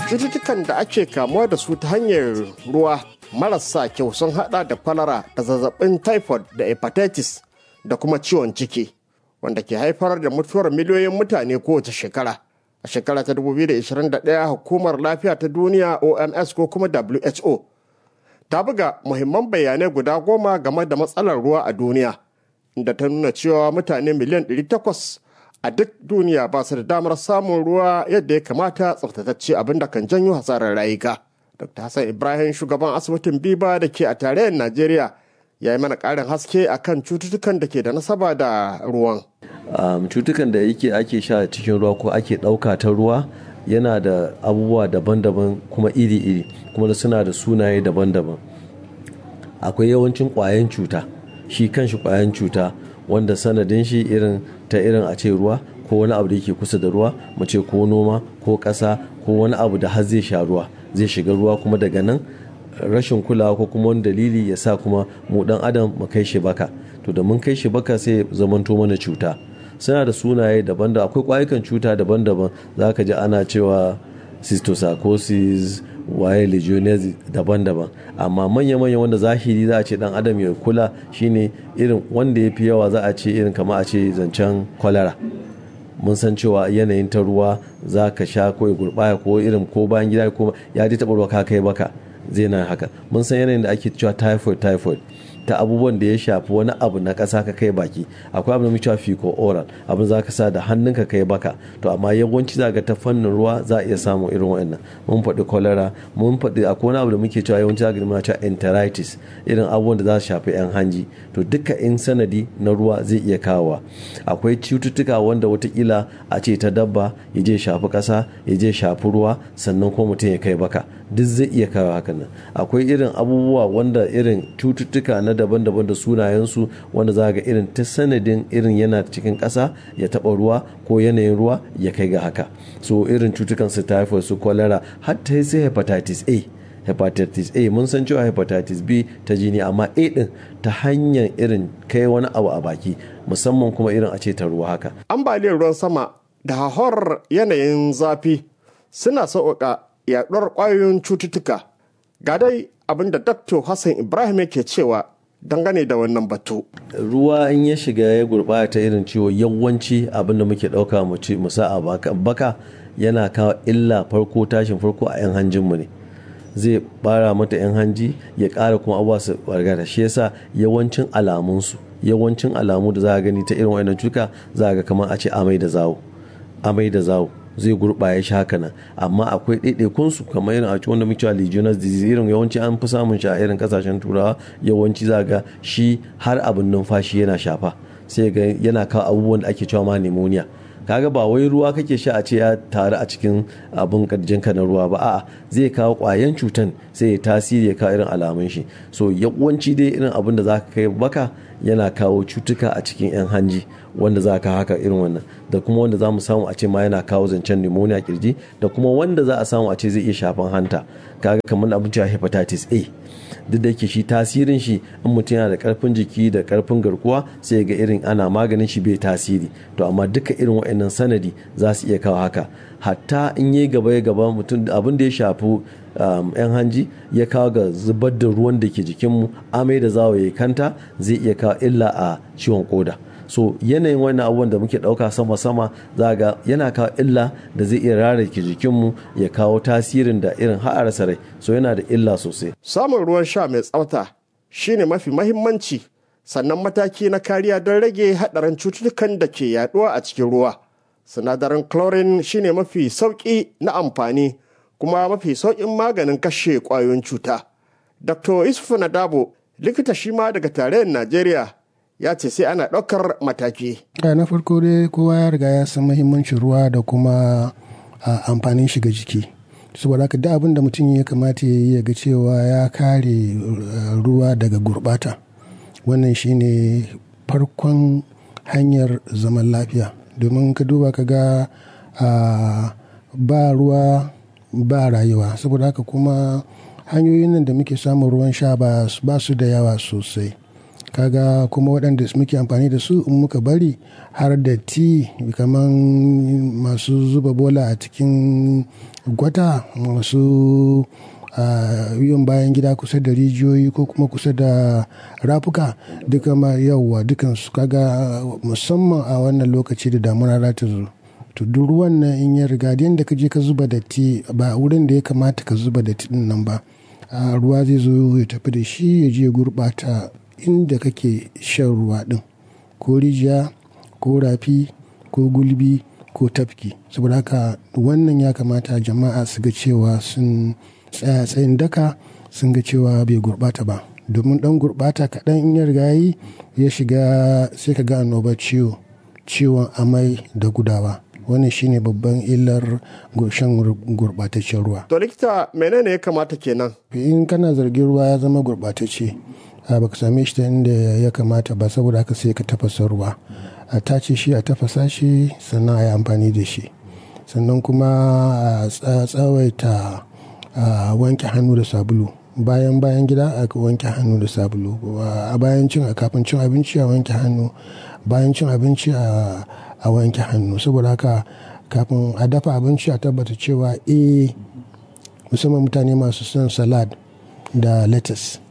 cututtukan da ake kamuwa da su ta hanyar ruwa marasa kyau sun hada da kwalara da zazzabin typhoid da hepatitis da kuma ciwon ciki wanda ke haifar da mutuwar miliyoyin mutane kowace shekara a shekara ta 2021 hukumar lafiya ta duniya oms ko kuma who ta buga muhimman bayanai guda goma game da matsalar ruwa a duniya inda ta nuna cewa mutane miliyan 800 a duk duniya ba su da damar samun ruwa yadda ya kamata tsaftatacce abin da kan janyo hasarar rayuka. Dr. Hassan Ibrahim shugaban asibitin Biba da ke a tarayyar Najeriya ya yi mana ƙarin haske akan cututtukan da ke da nasaba da ruwan. Um, cutukan da yake ake sha cikin ruwa ko ake ɗauka ta ruwa yana da abubuwa daban-daban kuma iri-iri kuma da suna da sunaye daban-daban akwai yawancin ƙwayan cuta shi kanshi ƙwayan cuta wanda sanadin shi irin ta irin a ce ruwa ko wani abu da yake kusa da ruwa mu ce ko noma ko ƙasa ko wani abu da har zai sha ruwa zai shiga ruwa kuma daga nan rashin kulawa ko kuma wani dalili ya sa kuma mu dan adam mu kai shi baka to da mun kai shi baka sai zamanto mana cuta suna da sunaye daban da akwai kwayukan cuta daban-daban za ka ji ana cewa cysticercosis waye legionnaires daban-daban amma manya-manya wanda zahiri za a ce dan adam ya kula shine irin wanda ya fi yawa za a ce irin kama a ce zancen kwalara mun san cewa yanayin ta ruwa za ka sha ko ya gurbaya ko irin ko bayan gida ko ya ji taɓa ruwa ka kai baka zai na haka mun san yanayin da ake cewa typhoid typhoid ta abubuwan da ya shafi wani abu na ƙasa ka kai baki akwai abu da muke cewa fico oral abin za ka sa da hannunka kai baka to amma yawanci za ga ta fannin ruwa za a iya samun irin wannan mun faɗi cholera mun faɗi akwai wani abu da muke cewa yawanci za ga muna cewa enteritis irin abubuwan da za su shafi yan hanji to duka in sanadi na ruwa zai iya kawowa akwai cututtuka wanda watakila a ce ta dabba ya je shafi ƙasa ya je shafi ruwa sannan kuma mutum ya kai baka duk zai iya kawo hakan nan akwai irin abubuwa wanda irin cututtuka na daban-daban da sunayensu wanda za ga irin ta sanadin irin yana cikin ƙasa ya taɓa ruwa ko yanayin ruwa ya kai ga haka so irin cutukan su typhoid su cholera har ta sai hepatitis a hepatitis a mun san cewa hepatitis b ta jini amma a din ta hanyar irin kai wani abu a baki musamman kuma irin a ce ta ruwa haka ambaliyar ruwan sama da hahor yanayin zafi suna sauƙaƙa yaɗuwar ƙwayoyin cututtuka ga dai abin da dr hassan ibrahim yake cewa dangane da wannan batu ruwa in ya shiga ya gurɓata irin ciwo yawanci abin da muke ɗauka mu sa a baka yana kawo illa farko tashin farko a 'yan hanjinmu ne zai bara mata 'yan hanji ya ƙara kuma abuwa su bargata shi yasa yawancin alamunsu yawancin alamu da za a gani ta irin wannan cuka za a ga kamar a ce amai da zawo amai da zawo zai gurɓaya shi haka nan amma akwai ɗaiɗaikun su kamar irin a wanda muke cewa legionnaires disease irin yawanci an fi samun shi a irin kasashen turawa yawanci za ga shi har abin numfashi yana shafa sai ga yana kawo abubuwan da ake cewa ma pneumonia kaga ba wai ruwa kake sha a ce ya taru a cikin abin ka na ruwa ba a'a zai kawo kwayan cutan sai ya tasiri ya kawo irin alamun shi so yawanci dai irin abin da zaka kai baka yana kawo cutuka a cikin yan hanji wanda za ka haka irin wannan da kuma wanda za mu samu a ce ma yana kawo zancen pneumonia kirji da kuma wanda za a samu a ce zai iya shafan hanta kaga kamar abin cewa hepatitis A duk da yake shi tasirin shi in mutum yana da karfin jiki da karfin garkuwa sai ga irin ana maganin shi bai tasiri to amma duka irin wa'annan sanadi za su iya kawo haka hatta in yi gaba ya gaba mutum abin da ya shafi yan hanji ya kawo ga zubar da ruwan da ke jikinmu amai da zawo ya kanta zai iya kawo illa a ciwon koda so yanayin wannan abubuwan da muke ɗauka sama-sama za ga yana kawo illa da zai iya rarrake jikinmu ya kawo tasirin da irin ha'arsa rai so yana da illa sosai samun ruwan sha mai tsafta shine mafi mahimmanci sannan mataki na kariya don rage haɗarin cututtukan da ke yaduwa a cikin ruwa sinadarin chlorine shine mafi sauƙi na amfani kuma mafi sauƙin maganin kashe ƙwayoyin cuta dr isufu nadabo likita shi ma daga tarayyar najeriya ya ce sai ana ɗaukar mataki. na farko dai kowa ya riga ya san mahimmancin ruwa da kuma amfanin shiga jiki saboda haka duk abin da mutum ya kamata ya yi ga cewa ya kare ruwa daga gurbata wannan shine farkon hanyar zaman lafiya domin ka duba ka ga ba ruwa ba rayuwa saboda haka kuma hanyoyin nan da muke samun ruwan sha ba su da yawa sosai kaga kuma waɗanda muke amfani da su in muka bari har da ti kamar masu zuba bola a cikin gwata masu yin bayan gida kusa da rijiyoyi ko kuma kusa da rafuka duka ma yauwa dukansu kaga musamman a wannan lokaci da damuna za ta zo to duk ruwan nan in ya riga da ka je ka zuba datti ba wurin da ya kamata ka zuba datti din nan ba ruwa zai zo ya tafi da shi ya je gurɓata inda kake shan ruwa din ko rijiya ko rafi ko gulbi ko tafki saboda haka wannan ya kamata jama'a su ga cewa sun tsaya tsayin daka sun ga cewa bai gurɓata ba domin ɗan gurɓata kaɗan in ya riga yi ya shiga sai ka ga annobar ciwo ciwon amai da gudawa wannan shine babban illar shan gurɓataccen ruwa to likita menene ya kamata kenan in kana zargin ruwa ya zama gurɓatacce baka same shi ta inda ya kamata ba saboda haka sai ka tafasa ruwa a tace shi a tafasa shi sannan a yi amfani da shi sannan kuma a tsawaita a wanke hannu da sabulu bayan bayan gida a wanke hannu da sabulu a bayan cin a kafin cin abinci a wanke hannu bayan cin abinci a wanke hannu saboda haka kafin a dafa abinci a tabbata cewa eh musamman mutane masu son salad da lettuce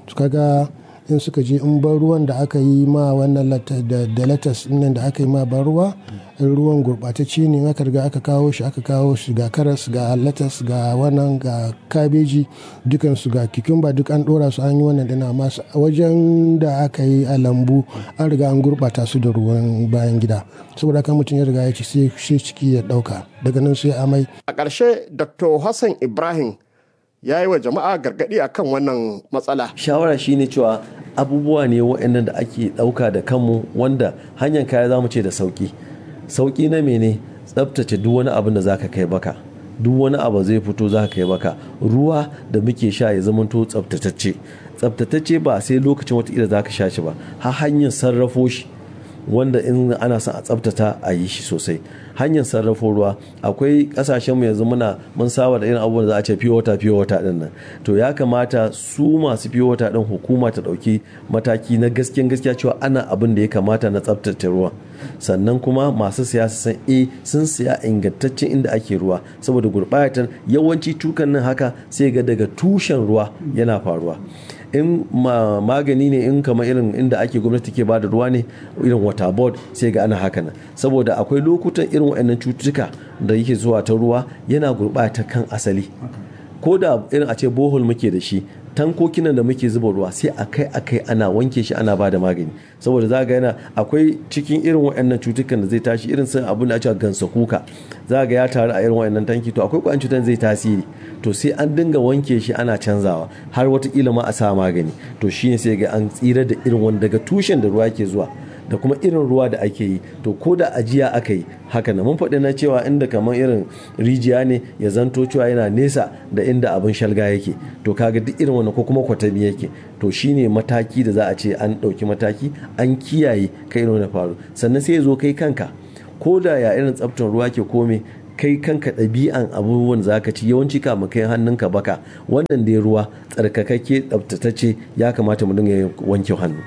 kaga in suka je in ban ruwan da aka yi ma wannan da latas nan da aka yi ma ban ruwa in ruwan gurɓatacce ne aka riga aka kawo shi aka kawo shi ga karas ga latas ga wannan ga kabeji dukansu ga kikumba duk an ɗora su an yi wannan dana masu wajen da aka yi a lambu an riga an gurɓata su da ruwan bayan gida saboda kan mutum ya riga ya ci sai ciki ya ɗauka daga nan sai amai a ƙarshe dr hassan ibrahim ya yi wa jama'a gargaɗi akan wannan matsala. Shawara shine cewa abubuwa ne waɗannan da ake ɗauka da kanmu wanda hanyar kaya za mu ce da sauƙi. Sauƙi na mene tsabtace duk wani abin da za ka kai baka. Duk wani abu zai fito za ka kai baka. Ruwa da muke sha ya zamanto tsabtatacce. Tsabtatacce ba sai lokacin wata za ka sha shi ba. Har hanyar sarrafo shi wanda in ana son a tsabtata a yi shi sosai hanyar sarrafo ruwa akwai kasashenmu yanzu muna mun saba da irin abubuwan da za a ce fiye wata fiye wata din nan to ya kamata su masu fiye wata din hukuma ta dauki mataki na gaskiyan gaskiya cewa ana abin da ya kamata na tsabtace ruwa sannan kuma masu siya su san e sun siya ingantaccen inda ake ruwa saboda gurbatar yawanci tukan nan haka sai ga daga tushen ruwa yana faruwa in magani ne in kama irin inda ake gwamnati ke bada ruwa ne irin water board sai ga ana haka nan saboda akwai lokutan irin waɗannan cututtuka da yake zuwa ta ruwa yana gurɓata kan asali ko da irin a ce bohol muke da shi tankokinan da muke zuba ruwa sai akai akai ana wanke shi ana bada magani saboda za ga yana akwai cikin irin waɗannan cutukan da zai tashi irin sun abin da ake gansa kuka za ga ya taru a irin waɗannan tanki to akwai kwayan cutan zai tasiri to sai an dinga wanke shi ana canzawa har watakila ma a sa magani to shine sai ga an tsira da irin wani daga tushen da ruwa ke zuwa da kuma irin ruwa da ake yi to ko da ajiya aka yi haka na mun faɗi na cewa inda kamar irin rijiya ne ya zanto cewa yana nesa da inda abin shalga yake to kaga duk irin wannan ko kuma kwatami yake to shine mataki da za a ce an ɗauki mataki an kiyaye kai irin wani faru sannan sai ya zo kai kanka ko da ya irin tsaftar ruwa ke kome kai kanka ɗabi'an abubuwan za ka ci yawanci kama kai hannunka baka wannan dai ruwa tsarkakakke tsaftatacce ya kamata mu dinga wanke hannu.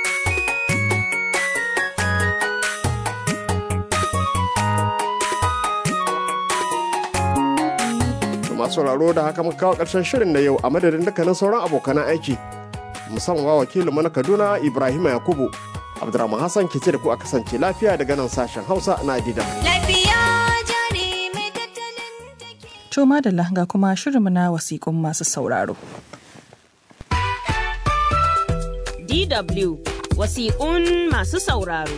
masu sauraro da haka muka kawo ƙarshen shirin na yau a madadin dukkanin sauran abokan aiki musamman wa wakilin na kaduna ibrahim yakubu abdurrahman hassan ke ce da ku a kasance lafiya daga nan sashen hausa na dida to madalla ga kuma shirinmu na wasiƙun masu sauraro dw wasiƙun masu sauraro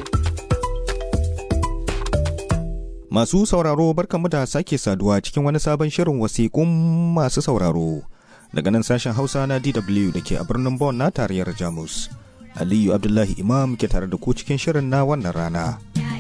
Masu sauraro barkanmu da sake saduwa cikin wani sabon shirin wasiƙun masu sauraro daga nan sashen Hausa na DW da ke a birnin Bonn na tarayyar Jamus. Aliyu Abdullahi Imam ke tare da ku cikin shirin na wannan rana.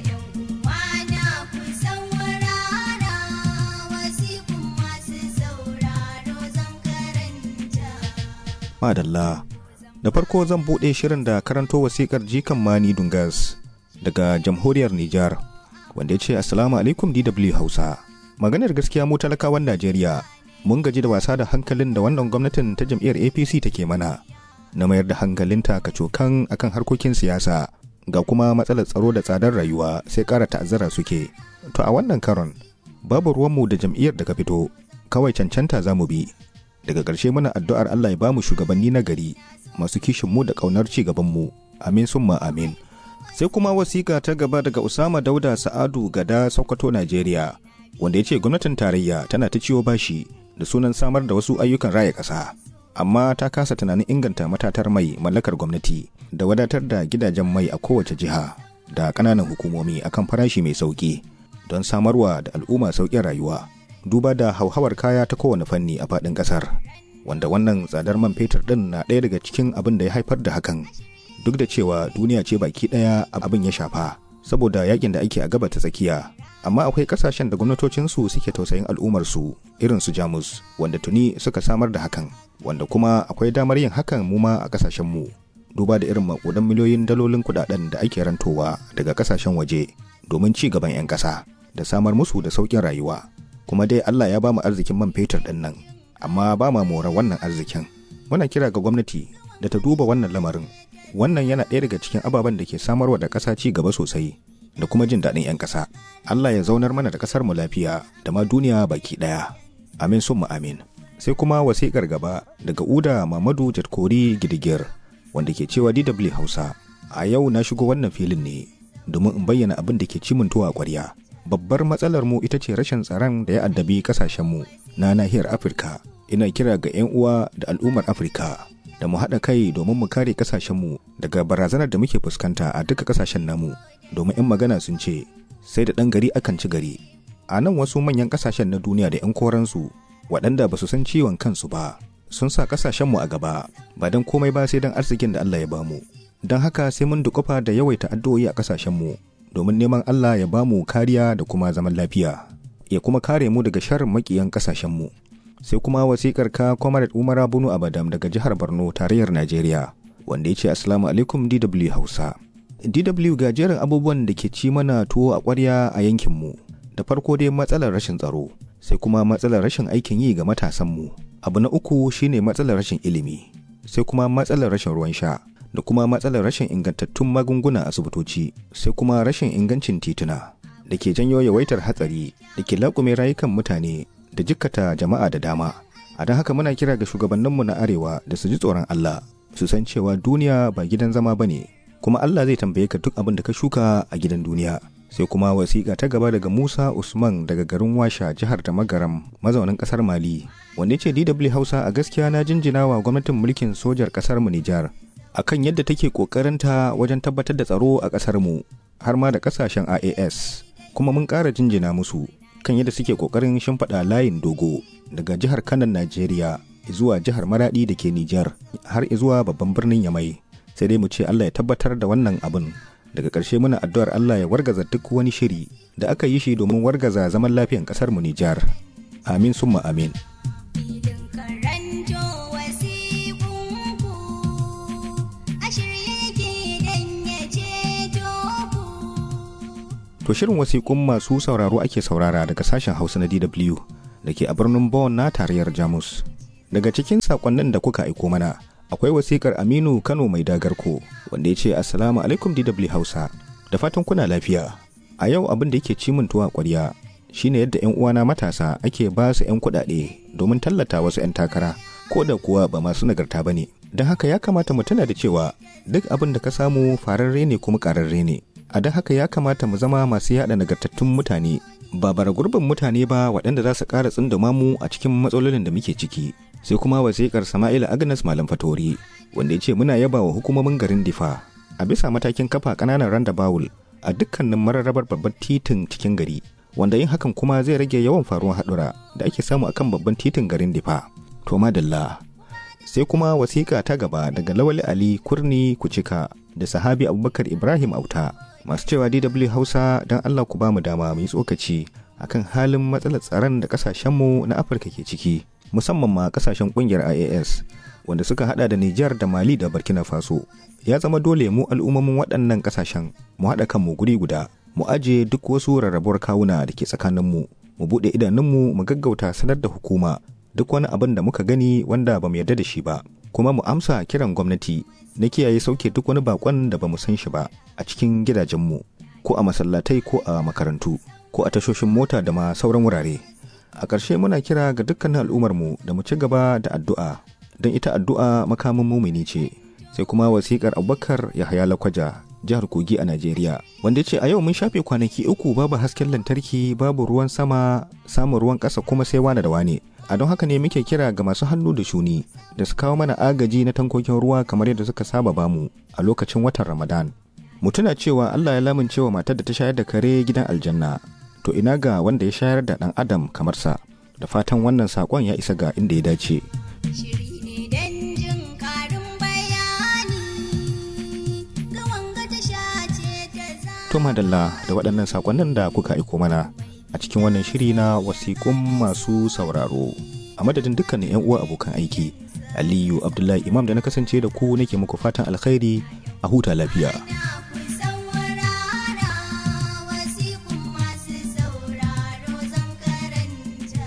Madalla, da farko zan buɗe shirin da karanto wasiƙar jikan Mani Dungas daga jamhuriyar Nijar. wanda ya ce assalamu alaikum DW Hausa. Maganar gaskiya mu talakawan Najeriya mun gaji da wasa da hankalin da wannan gwamnatin ta jam'iyyar APC take mana. na mayar da hankalinta kacokan akan harkokin siyasa ga kuma matsalar tsaro da tsadar rayuwa sai ƙara ta'azzara suke to a wannan karon babu ruwanmu da jam'iyyar da ka fito kawai cancanta za mu bi daga ƙarshe muna addu'ar Allah ya bamu shugabanni na gari masu kishin mu da ƙaunar ci gaban mu amin summa amin sai kuma wasiƙa ta gaba daga Usama Dauda Sa'adu Gada Sokoto Najeriya wanda ya ce gwamnatin tarayya tana ta ciwo bashi da sunan samar da wasu ayyukan raya ƙasa amma ta kasa tunanin inganta matatar mai mallakar gwamnati da wadatar da gidajen mai a kowace jiha da ƙananan hukumomi akan farashi mai sauƙi don samarwa da al'umma sauƙin rayuwa duba da hauhawar kaya ta kowane fanni a faɗin ƙasar wanda wannan tsadar man fetur ɗin na ɗaya daga cikin abin da ya haifar da hakan duk da cewa duniya ce baki ɗaya abin ya shafa saboda yakin da ake a gaba ta tsakiya amma akwai ƙasashen da gwamnatocinsu suke tausayin al'ummarsu irin su jamus wanda tuni suka samar da hakan wanda kuma akwai damar yin hakan mu ma a ƙasashenmu duba da irin makudan miliyoyin dalolin kuɗaɗen da ake rantowa daga ƙasashen waje domin ci gaban 'yan ƙasa da samar musu da sauƙin rayuwa kuma dai Allah ya bamu arzikin man fetur ɗin nan amma ba ma mora wannan arzikin muna kira ga gwamnati da ta duba wannan lamarin wannan yana ɗaya daga cikin ababen da ke samarwa da ƙasa ci gaba sosai da kuma jin daɗin 'yan ƙasa Allah ya zaunar mana da ƙasar mu lafiya da ma duniya baki ɗaya amin sun mu amin sai kuma wasiƙar gaba daga Uda Mamadu Jatkori Gidigir wanda ke cewa DW Hausa a yau na shigo wannan filin ne domin in bayyana abin da ke cimin tuwa ƙwarya babbar matsalar mu ita ce rashin tsaron da ya addabi kasashenmu na nahiyar afirka ina kira ga 'yan uwa da al'ummar afirka da mu haɗa kai domin mu kare kasashenmu daga barazanar da muke fuskanta a duka kasashen namu domin 'yan magana sun ce sai da ɗan gari akan ci gari a nan wasu manyan kasashen na duniya da 'yan koransu waɗanda ba su san ciwon kansu ba sun sa kasashenmu a gaba ba don komai ba sai don arzikin da Allah ya bamu don haka sai mun dukufa da yawaita addu'o'i a kasashenmu domin neman Allah ya bamu kariya da kuma zaman lafiya ya kuma kare mu daga sharrin makiyan kasashenmu sai kuma wasikar ka Comrade Umar Bunu Abadam daga jihar Borno tarayyar Najeriya wanda ya ce Assalamu alaikum DW Hausa DW ga jerin abubuwan da ke ci mana tuwo a ƙwarya a yankinmu da farko dai matsalar rashin tsaro sai kuma matsalar rashin aikin yi ga matasanmu abu na uku shine matsalar rashin ilimi sai kuma matsalar rashin ruwan sha da kuma matsalar rashin ingantattun magunguna asibitoci sai kuma rashin ingancin tituna da ke janyo yawaitar hatsari da ke laƙume rayukan mutane da jikkata jama'a da dama a don haka muna kira ga shugabanninmu na arewa da su ji tsoron Allah su san cewa duniya ba gidan zama ba ne kuma Allah zai tambaye ka duk abin da ka shuka a gidan duniya sai kuma wasiƙa ta gaba daga Musa Usman daga garin Washa jihar da Magaram mazaunin ƙasar Mali wanda ya ce DW Hausa a gaskiya na jinjina wa gwamnatin mulkin sojar ƙasar mu Nijar akan yadda take kokarinta wajen tabbatar da tsaro a ƙasar mu har ma da ƙasashen IAS kuma mun ƙara jinjina musu kan yadda suke kokarin shimfiɗa layin dogo daga jihar Kanan Najeriya zuwa jihar Maradi da ke Nijar har zuwa babban birnin Yamai sai dai mu ce Allah ya tabbatar da wannan abin daga ƙarshe muna addu'ar Allah ya wargaza duk wani shiri da aka yi shi domin wargaza zaman lafiyan ƙasar mu Nijar amin summa amin To shirin wasiƙun masu sauraro ake saurara daga sashen Hausa na DW da ke a birnin Bonn na tarayyar Jamus. Daga cikin saƙonnin da kuka aiko mana, akwai wasiƙar Aminu Kano mai dagarko wanda ya ce Assalamu alaikum DW Hausa. Da fatan kuna lafiya. A yau abin da yake cimin tuwa ƙwarya shine yadda 'yan uwana matasa ake ba su 'yan kuɗaɗe domin tallata wasu 'yan takara ko da kuwa ba masu nagarta ba ne. Don haka ya kamata mu tuna da cewa duk abin da ka samu fararre ne kuma ƙararre ne. a don haka ya kamata mu zama masu yada nagartattun mutane ba bara gurbin mutane ba waɗanda za su ƙara tsinduma mu a cikin matsalolin da muke ciki sai kuma wasiƙar sama'ila agnes malam fatori wanda ya ce muna yaba wa hukumomin garin difa a bisa matakin kafa ƙananan randa bawul a dukkanin mararrabar babban titin cikin gari wanda yin hakan kuma zai rage yawan faruwar haɗura da ake samu akan babban titin garin difa to madalla sai kuma wasiƙa ta gaba daga lawali ali kurni kucika da sahabi abubakar ibrahim auta masu cewa DW Hausa don Allah ku ba mu dama mu yi tsokaci akan halin matsalar tsaron da kasashenmu na Afirka ke ciki musamman ma kasashen kungiyar IAS wanda suka hada da Nijar da Mali da Burkina Faso ya zama dole mu al'ummomin waɗannan kasashen mu haɗa kanmu guri guda mu aje duk wasu rarrabuwar kawuna da ke tsakaninmu mu buɗe idanunmu mu gaggauta sanar da hukuma duk wani abin da muka gani wanda ba mu yarda da shi ba kuma mu amsa kiran gwamnati na kiyaye sauke duk wani bakon da ba mu san shi ba a cikin gidajenmu ko a masallatai ko a makarantu ko a tashoshin mota da ma sauran wurare a ƙarshe muna kira ga dukkanin al'ummarmu da mu ci gaba da addu'a don ita addu'a makamin mumini ce sai kuma wasiƙar abubakar yahaya lakwaja jihar kogi a najeriya wanda ya ce a yau mun shafe kwanaki uku babu hasken lantarki babu ruwan sama samun ruwan ƙasa kuma sai wane da wane a don haka ne muke kira ga masu hannu da shuni da su kawo mana agaji na tankokin ruwa kamar yadda suka saba bamu a lokacin watan ramadan mu tuna cewa allah ya lamuncewa matar da ta shayar da kare gidan aljanna to ina ga wanda ya shayar da ɗan adam kamar sa da fatan wannan saƙon ya isa ga inda ya dace Shiri ne don jin ƙarin bayani ga wanga tasha ce ta za. to madalla da waɗannan saƙonnin da kuka aiko mana a cikin wannan shiri na wasiƙun masu sauraro a madadin dukkanin 'yan uwa abokan aiki aliyu abdullahi imam da na kasance da ku nake muku fatan alkhairi a huta lafiya Ku saurara wasiƙun masu sauraro zan karanta.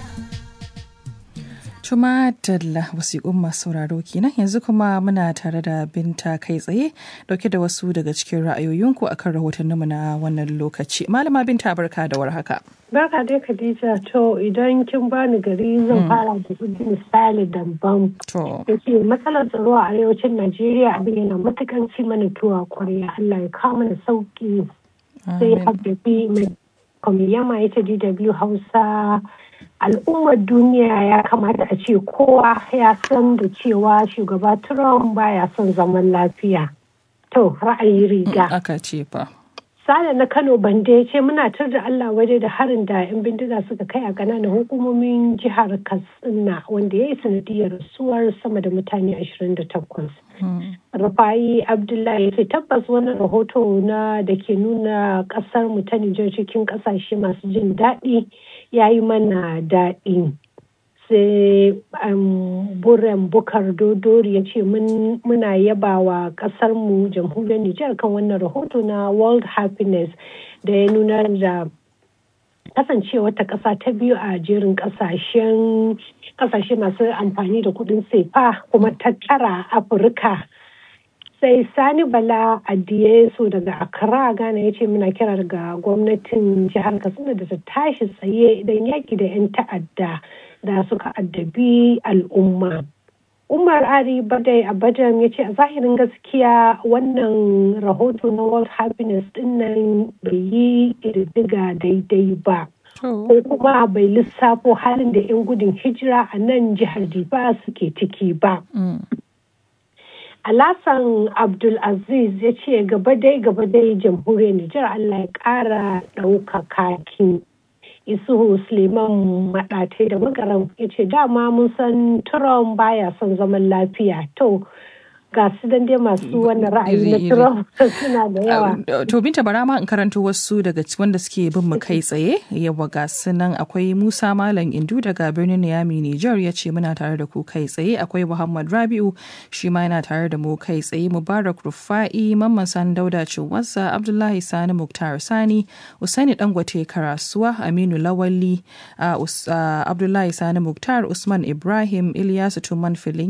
Tuma Dalla wasiƙun masu sauraro kenan yanzu kuma muna tare da binta kai tsaye dauke da wasu daga cikin ra'ayoyinku akan rahotanninmu na wannan lokaci. Malama binta barka da warhaka. Barka dai Khadija to idan kin bani gari zan fara da misali dambam. To, Yace matsalar tsaro a arewacin Najeriya abin yana matukan ci mana tuwa kwarya Allah ya kawo mana sauki. Sai Habbabi mai kwamiyama ya ce DW Hausa al'ummar duniya ya kamata a ce kowa ya san da cewa shugaba Trump baya son zaman lafiya. To ra'ayi riga. aka ce fa. Sale na Kano Bande ya ce muna tar da Allah waje da harin da 'yan bindiga suka kai a ƙananan hukumomin jihar Katsina wanda ya yi sanadiyar rasuwar sama da mutane 28. Rufai Abdullahi ya ce tabbas wannan rahoto na da ke nuna ƙasar mu ta Nijar cikin ƙasashe masu jin daɗi ya yi mana daɗi. sai um, buren bukar dodori ya ce muna yaba wa kasarmu jamhuriyar nijar kan wannan rahoto na world happiness da ya nuna da kasancewa ta kasa ta biyu a jerin kasashen kasashe masu amfani da kudin sefa kuma ta tara afirka sai sani bala adiye so daga accra ghana ya ce muna kira daga gwamnatin jihar katsina da ta tashi tsaye idan yaki da 'yan ta'adda da suka addabi al'umma. Umar Ari Badai Abadan ya ce a zahirin gaskiya wannan rahoto na World Happiness din nan bai yi ƙididdiga daidai ba. Ko kuma bai lissafo halin da 'yan gudun hijira a nan jihar Diba suke ciki ba. Alasan Abdulaziz ya ce gaba dai gaba dai jamhuriyar Nijar Allah ya ƙara ɗaukaka ki. isuhu suleiman maɗatai da magaram ya ce dama mun san trump baya son zaman lafiya to ga su dan dai masu wannan ra'ayi na trump suna da yawa To binta bara ma in karanto wasu daga wanda suke bin mu kai tsaye yawa ga su nan akwai Musa Malam Indu daga birnin Niyami Niger ya ce muna tare da ku kai tsaye akwai Muhammad Rabiu shi ma yana tare da mu kai tsaye Mubarak Rufa'i Mamman Sani Dauda Cinwasa Abdullahi Sani Muktar Sani Usaini Dangote Karasuwa Aminu Lawali Abdullahi Sani Muktar Usman Ibrahim Ilyasu Tuman Filin